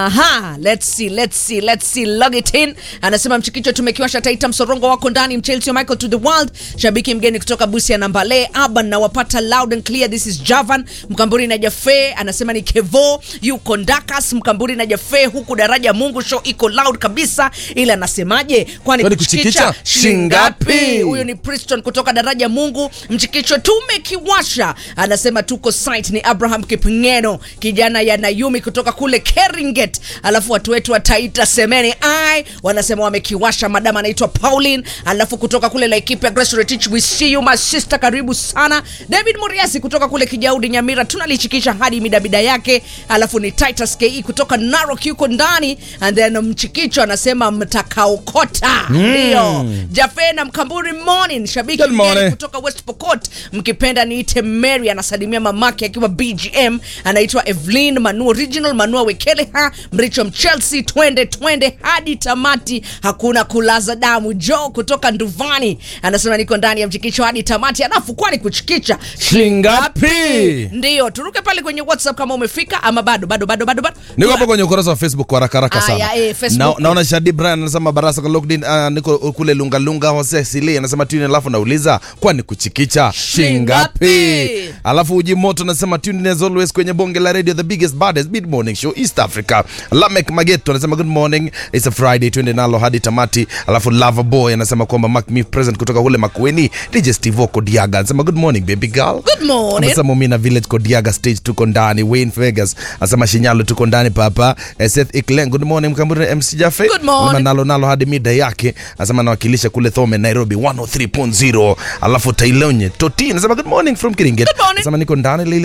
Aha, let's see, let's see, let's see. Log it in. Anasema mchikicho tumekiwasha Taita msorongo wako ndani Mchelsea Michael to the world. Shabiki mgeni kutoka Busia na Mbale. Aban na wapata loud and clear. This is Javan. Mkamburi na Jafe anasema ni Kevo, yuko Ndakas Mkamburi na Jafe huku daraja Mungu show iko loud kabisa. Ila anasemaje? Kwani Kwani kuchikicha kuchikicha shingapi? shingapi? Huyo ni Priston kutoka daraja Mungu. Mchikicho tumekiwasha. Anasema tuko site ni Abraham Kipngeno, kijana ya Nayumi kutoka kule Keringet. Alafu watu wetu wa Taita Semeni ai wanasema wamekiwasha. Madam anaitwa Pauline, alafu kutoka kule Laikipia Grace Retich, we see you my sister, karibu sana. David Muriasi kutoka kule Kijaudi Nyamira, tunalichikisha hadi midabida yake. Alafu ni Titus KE kutoka Narok yuko ndani, and then mchikicho anasema mtakaokota ndio Jafe na Mkamburi morning, shabiki Good mgeni morning. kutoka West Pokot, mkipenda niite Mary, anasalimia mamake akiwa BGM, anaitwa Evelyn Manu original Manua Wekeleha Mricho Mchelsea, twende twende hadi tamati, hakuna kulaza damu. Joe kutoka Nduvani anasema niko ndani ya mchikicho hadi tamati, alafu kwani kuchikicha Shingapi? Ndio, turuke pale kwenye WhatsApp kama umefika ama bado bado bado bado bado. niko hapo kwenye ukurasa wa facebook kwa haraka haraka sana Aya, eh, Facebook. Na- naona shadi brian anasema barasa kwa locked in, ah, niko kule lungalunga hose sili anasema tuni alafu nauliza kwani kuchikicha Shingapi? shingapi alafu uji moto anasema tune in as always kwenye bonge la radio the biggest baddest mid morning show east africa lamek mageto anasema good morning it's a friday twende nalo hadi tamati alafu lava boy anasema kwamba mark me present kutoka kule makueni dj steve oko diaga anasema good morning baby girl Good morning. Anasema Mumina Village Kodiaga stage tuko ndani. Wayne Vegas anasema Shinyalo tuko ndani papa. Eh, Seth Iklen good morning Mkamburi MC Jaffe. Good morning. Anasema nalo nalo hadi mida yake. Anasema anawakilisha kule Thome Nairobi 103.0. Alafu Tailonye Toti anasema good morning from Kiringet. Good morning. Anasema niko ndani Lili